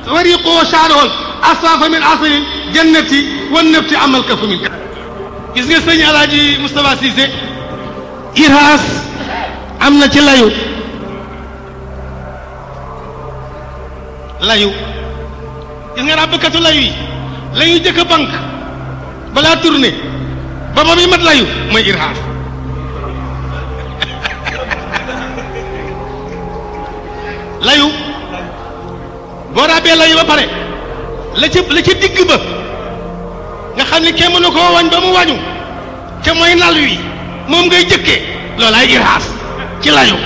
wariqoo shaarool asaafa min asali jannati wan nafti amal kafu min gis nga sëñ alaaji Moustapha Cissé iraas am na ci layu layu gis nga ràbbkatu layu yi la ñuy jëkk a bank balaa tourné ba ba muy mat layu mooy iraas layu boo ràbbee layu ba pare la ci la ci digg ba nga xam ne kenn mënu koo wañ ba mu wañu te mooy nal wi moom ngay jëkkee loolaay iraas ci layu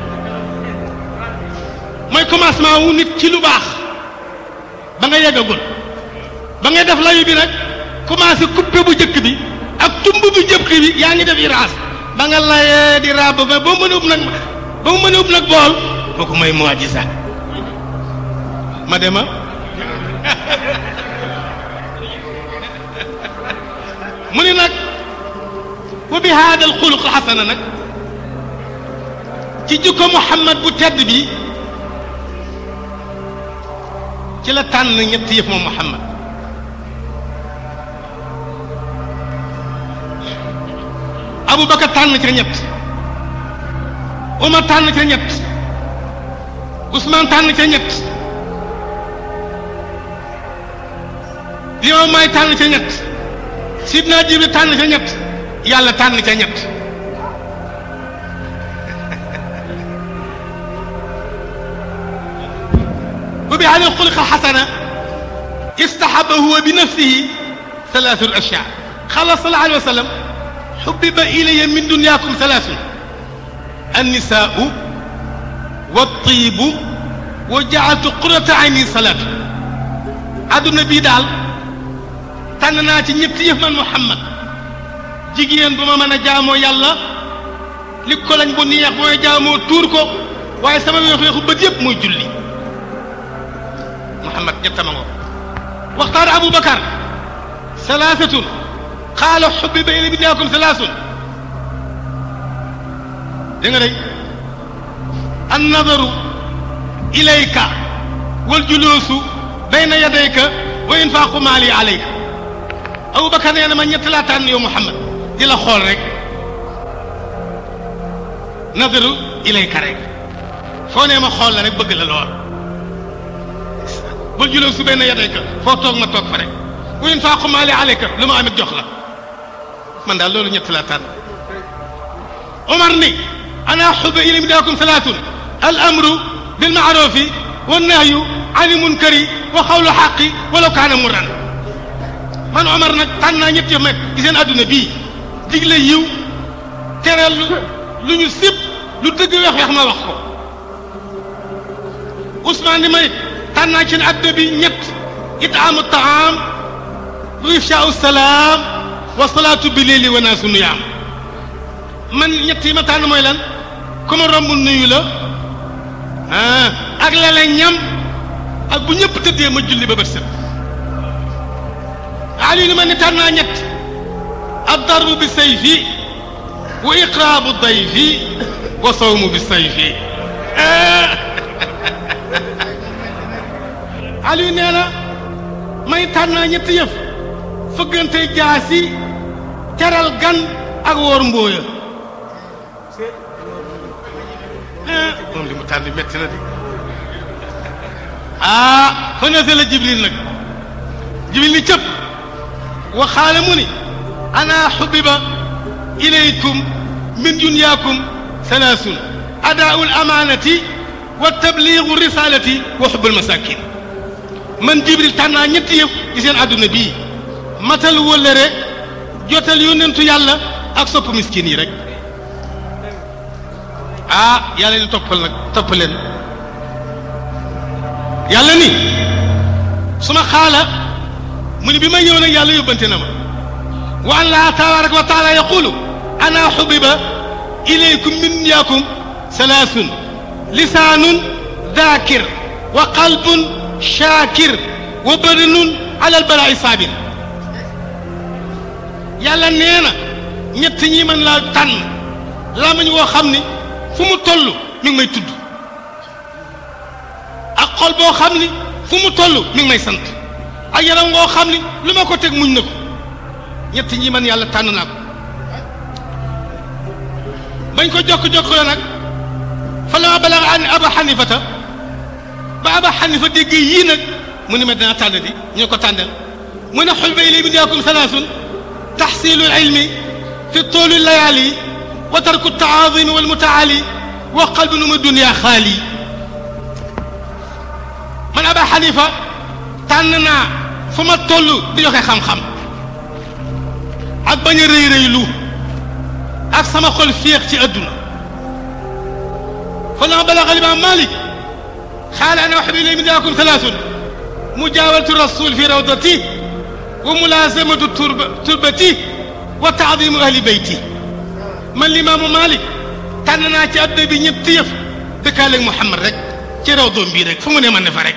mooy commencement wu nit ci lu baax ba nga yeggagul ba ngay def layu bi nag commencé coupé bu jëkk bi ak tumb bu jëkk bi yaa ngi def iraas ba nga layee di raab ba ba mu mën a ub nag ba mu mën a ub nag bool kooku mooy mu'jiza ma dema mu ni nag wa bi haada al xuluq xasana nag ci jikko Muhammad bu tedd bi ci la tànn ñetti yëf moom Muhammad Aboubacar tànn ca ñett Omar tànn ca ñett Ousmane tànn ca ñett Limaamu Laay tànn ca ñett Sidna Jibril tànn ca ñett yàlla tànn ca ñett wa bi hada alxuluqa xasana istaxaba huwa bi nafsihi salaatu ashyaa xala sallallahu alayhi wa sallam xubbiba ilaya min dunyaakum salaasun annisaau wattiibu wa jaaltu qurata ayni salaatu adduna bii daal tànn naa ci ñetti yëf man Muhammad jigéen bu ma mën a jaamoo yàlla li ko lañ bu neex mooy jaamoo tuur ko waaye sama weexu bët yëpp mooy julli Muhammad ñettama ngo waxtaar Aboubacar salaasatun qaala xubbiba ilay bidnaakum salaasun dégg nga day annadaru ilayka wal juluusu bayna yadayka wa infaaqu maali alayka Aboubacar nee na ma ñett laa tànn yow Muhammad di la xool rek nadaru ilayka rek foo nee ma xool la rek bëgg la lool bul juloo su benn yadayka foo toog ma toog fa rek wa infaaqu maali alayka lu ma amit jox la man daal loolu ñett laa tànn Omar ni ana xubba ilayhi midaakum salaatun al amru bil maarufi wa nahyu ani munkari wa xawlu xaqi walaw kaana murran man Omar nag tànn naa ñett yow ci seen adduna bii digle yiw tere lu ñu sib lu dëgg weex weex ma wax ko Ousmane ni may tànn naa ci seen adduna bi ñett itaamu taam wa ifshaau salaam wa salaatu bi leeli wa naasu nuyaam man ñett yi ma tànn mooy lan ku ma romb nuyu la ah ak lele ñam ak bu ñëpp tëddee ma julli ba bët set Ali ni ma ne tànn naa ñett addarbu bi sayfi wa iqraabu dayfi wa sawmu bi sayfi Ali nee na may tànn naa ñetti yëf fëggante jaasi teral gan ak woor mbooya moom li mu tànn metti na de ah fa nasala Jibril nag Jibril ni cëpp waxaale mu ni ana xubiba ilaykum min dunyaakum salaasun adaau alamanati wa tabligu risalati wa xubbul masakin man jibril tànnaa ñetti yëf ci seen àdduna bii matal wëllëre jotal yónnentu yàlla ak sopp miskin yi rek ah yàlla ni toppal nag topp leen yàlla ni suma xaala mu ni bi may ñëw nag yàlla yóbbante na ma wa an laa tabaraka wa taala yaqulu ana xubiba ilaykum min dunyaakum salaasun lisaanun daakir wa qalbun shaakir wa badanun ala albalaai saabir yàlla nee na ñett ñi mën laa tànn lamañ woo xam ni fu mu toll mi ngi may tudd ak xol boo xam ni fu mu toll mi ngi may sant ak yaram ngoo xam ni lu ma ko teg muñ na ko ñett ñi man yàlla tànn naa ko bañ ko jokk-jokk la nag fa la ma balaga an aba xanifata ba aba xanifa dégg yii nag mu ne ma dinaa tànn di ñu ko tànnal mu ne xul ba ilay bi yaakum salaasun taxsilu ilmi fi toolu layaali wa tarku taazimi wal mutaali wa qalbi nu mu dunia xaali man aba xanifa tànn naa fu ma toll di joxe xam-xam ak bañ a rëy rëylu ak sama xol féex ci adduna fa lama balaga limaam malik xaala ana waxbi ilay min yaakum salaasun mujaawalatu rasul fi rawdati wa mulaasamatu turba turbati wa taadimu ahli beyti man limaamu malik tànn naa ci adduna bi ñetti yëf dëkkaaleeg Muhammad rek ci raw doom bii rek fu mu ne man ne fa rek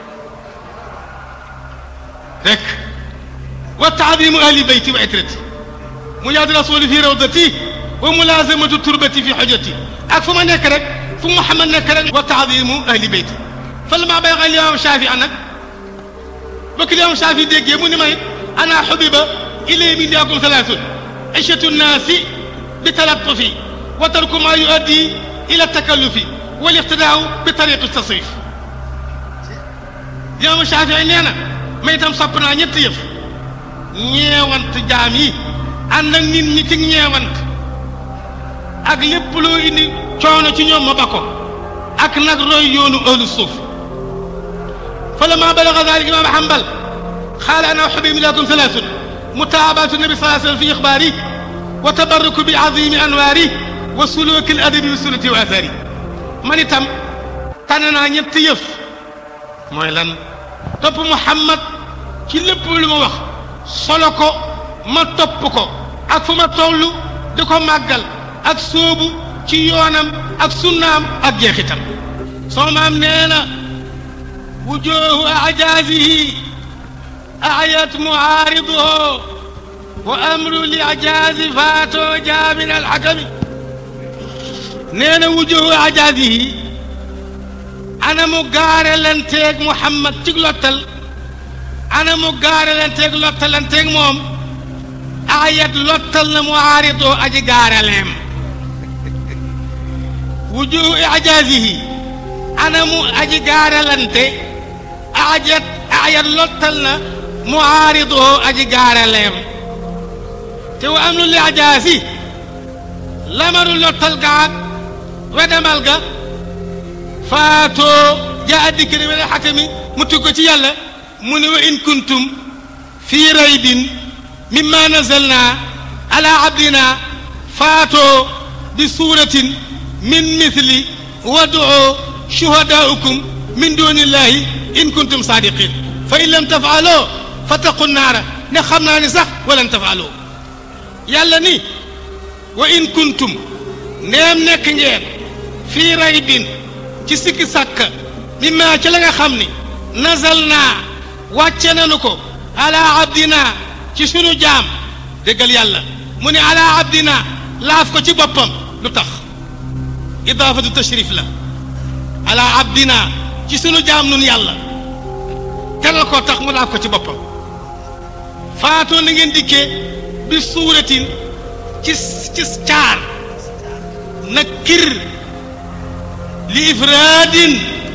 rek wa taadimu ahli beyti wa itrati mujaawalatu rasuli fi rawdati wa mulaasamatu turbati fi xojati ak fu ma nekk rek fu Muhammad nekk rek wa taadimu ahli beyti fa la maa bay xa limaam Shaafi nag ba ki limaam Shaafi déggee mu ni may ana xubiba ilay min yaakum salaasun ishatu nnaasi bi talattufi wa tarku maa yuaddi ila takallufi wal iqtidaau bi tariqi tasrif limaam Shaafi nee na may itam sopp naa ñetti yëf ñeewant jaam yi ànd ak nit ñi ci ñeewant ak lépp loo indi coono ci ñoom ma ba ko ak nag roy yoonu ahlu suuf fa lamma balaga dalik imaam Hanbal qaala ana uhibbu lakum salaasun mutaabaatu nabi sallallahu alayhi wa sallam fi ixbaari wa tabarruku bi azimi anwaari wa suluki al adabi bi sunnati wa athari man itam tànn naa ñetti yëf mooy lan topp Muhammad ci lépp lu ma wax solo ko ma topp ko ak fu ma toll di ko màggal ak sóobu ci yoonam ak sunnaam ak jeexitam soo maam nee na wujuhu ajaazihi ayat muaariduhu wa amru li ajaazi faato jaamin alxakami nee na wujuhu ajaazihi ana mu gaare lanteeg Muhammad ci lottal ana mu gaare lanteeg lottalanteeg moom ayat lottal na muaariduhu aji gaaraleem wujuhu ijaazihi anamu aji gaaralante ajat ayat lottal na muaariduhu aji gaaraleem te wa am lu li ajaasi lamaru lottal gaag wedamal ga faatoo jaa dikkiri wala xakami mu tugg ko ci yàlla mu ne wa in kuntum fii raybin mimma nazalna ala abdina faatoo bi suuratin min mithli wad'u shuhadaa'ukum min dunillahi in kuntum saadiqin fa in lam tafaaloo fattaqu naara ne xam naa ni sax walan tafaaloo yàlla ni wa in kuntum neem nekk ngeen fii raybin ci sikki sàkka mimma ci la nga xam ni nazal naa wàcce nanu ko ala abdina ci sunu jaam déggal yàlla mu ne ala abdina laaf ko ci boppam lu tax idaafatu tashrif la ala abdina ci sunu jaam nun yàlla teral koo tax mu laaf ko ci boppam faatoo na ngeen dikkee bi suuratin ci ci caar nakir li ifraadin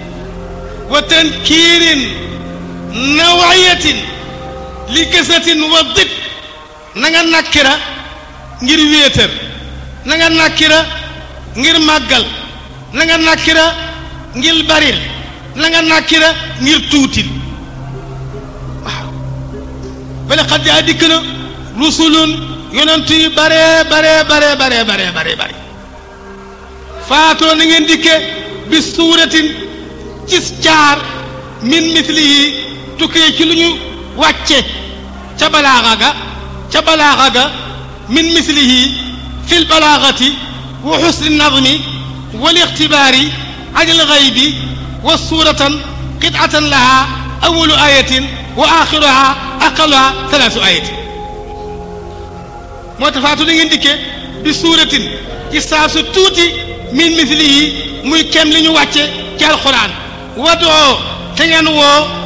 wa tankiirin nawayatin li kasatin wa dit na nga nakkira ngir wéetar na nga nakkira ngir màggal na nga nakkira ngir baril na nga nakkira ngir tuutil waaw bale xat jaa dikk na rusulun yonent yi bare bare bare bare bare bare bare faatoo na ngeen dikke bi suuratin cis caar min mislihi tukkee ci lu ñu wàcce ca balaaxa ga ca balaaxa ga min mislihi fil balaaxati wa xusni nadmi wal ixtibaari anil xaybi wa suuratan qitatan laha awalu ayatin wa axiruha aqaluha talaasu ayatin moo tax faatu na ngeen dikke bi suuratin ci saa su tuuti min mislihi muy kem li ñu wàcce ci alquran wadoo te ngeen woo